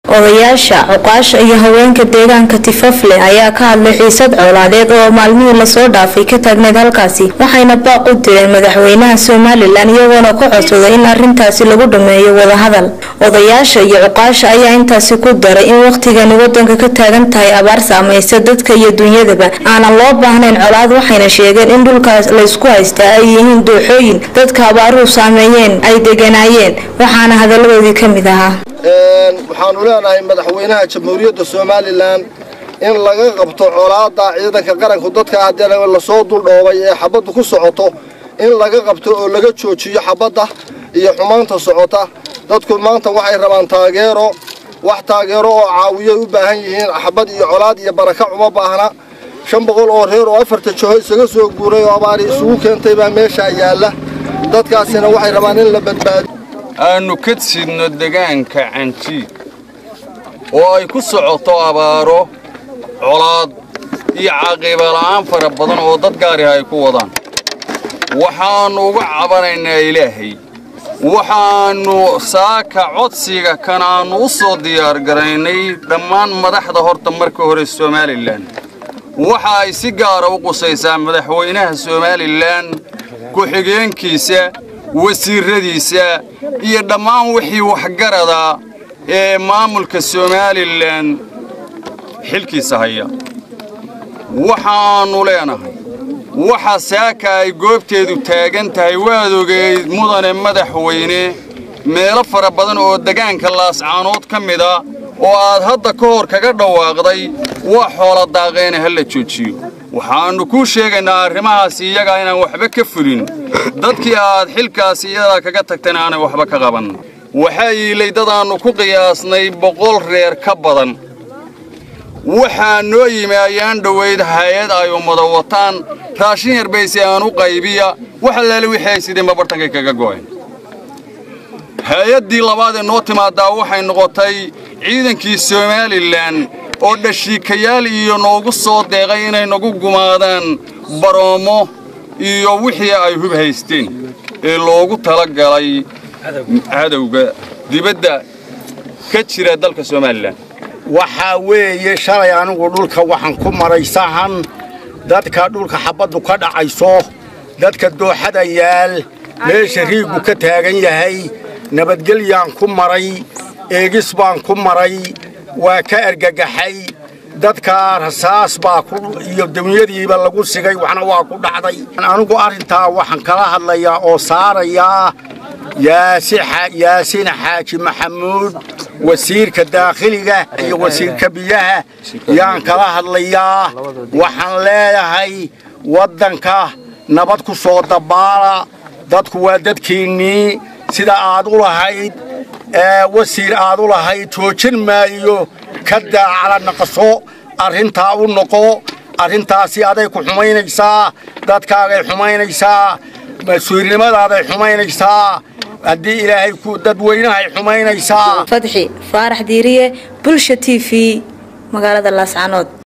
odayaasha cuqaasha iyo haweenka deegaanka tifafle ayaa ka hadlay xiisad colaadeed oo maalmihii lasoo dhaafay ka taagneyd halkaasi waxayna baaq u direen madaxweynaha somalilan iyagoona ku codsaday in arintaasi lagu dhameeyo wadahadal odayaasha iyo cuqaasha ayaa intaasi ku daray in wakhtigani wadanka ka taagan tahay abaar saamaysa dadka iyo dunyadaba aanan loo baahnayn colaad waxayna sheegeen in dhulkaas laysku haystaa ay yihiin dooxooyin dadka abaaruhu saameeyeen ay deganaayeen waxaana hadaladoodii ka mid ahaa waxaanu leenahay madaxweynaha jamhuuriyadda somalilan in laga qabto colaada ciidanka qaranku dadka haddii lasoo duldhoobay ee xabaddu ku socoto in laga qabto oo laga joojiyo xabadda iyo xumaanta socota dadku maanta waxay rabaan taageero wax taageero oo caawiyay u baahan yihiin xabad iyo colaad iyo baraka uma baahna shan boqol oo reer oo afarta joho isaga soo guuray oo abaari isugu keentay baa meeshaa yaalla dadkaasina waxay rabaan in la badbaado aannu ka sidno degaanka canjiid oo ay ku socoto abaaro colaad iyo caqiibala'aan fara badan oo dad gaariha ay ku wadaan waxaannu uga cabanaynaa ilaahay waxaannu saaka codsiga kan aannu u soo diyaargaraynay dhammaan madaxda horta marka hore somalilan waxa ay si gaara u qusaysaa madaxweynaha somalilan ku-xigeenkiisa wasiirradiisa iyo dhammaan wixii waxgarada ee maamulka somalilan xilkiisa haya waxaannu leenahay waxa saaka ay goobteedu taagan tahay waad ogeyd mudane madaxweyne meelo fara badan oo degaanka laascaanood ka mida oo aad hadda ka hor kaga dhawaaqday waa xoola daaqeena ha la joojiyo waxaannu kuu sheegaynaa arrimahaas iyagaa inaan waxba ka fulin dadkii aad xilkaas iyadaa kaga tagtayna aanay waxba ka qaban waxaa yiilay dadaannu ku qiyaasnay boqol reer ka badan waxaa noo yimi ayaan dhowayd hay-ad ay ummada wataan raashin yarbaysi aan u qaybiya wax allaale wixii ay sideenba bartankay kaga go'een hay-addii labaad ee noo timaadaa waxay noqotay ciidankii somalilan oo dhashiikayaal iyo noogu soo deeqay inay nagu gumaadaan baroomo iyo wixii ay hub haysteen ee loogu tala galay cadowga dibadda ka jira dalka somalilan waxaa weeye shalay anigu dhulka waxaan ku maray sahan dadka dhulka xabaddu ka dhacayso dadka dooxada yaal meesha riiggu ka taagan yahay nabadgelyaan ku maray eegis baan ku maray waa ka argagaxay dadka rasaas baa iyo dunyadiiba lagu sigay waxna waa ku dhacday anigu arrintaa waxaan kala hadlayaa oo saarayaa yaasiin xaaji maxamuud wasiirka daakhiliga iyo wasiirka biyaha yaan kala hadlayaa waxaan leeyahay waddanka nabad ku soo dabaala dadku waa dadkiinnii sida aad u lahayd wasiir aad u lahayd joojin maayo ka daacala naqaso arrintaa u noqo arrintaasi aday ku xumaynaysaa dadkaagay xumaynaysaa mas-uulnimadaaday xumaynaysaa haddii ilaahay dadweynahay xumaynaysaa fadxi faarax diiriye bulsha t v magaalada laascanood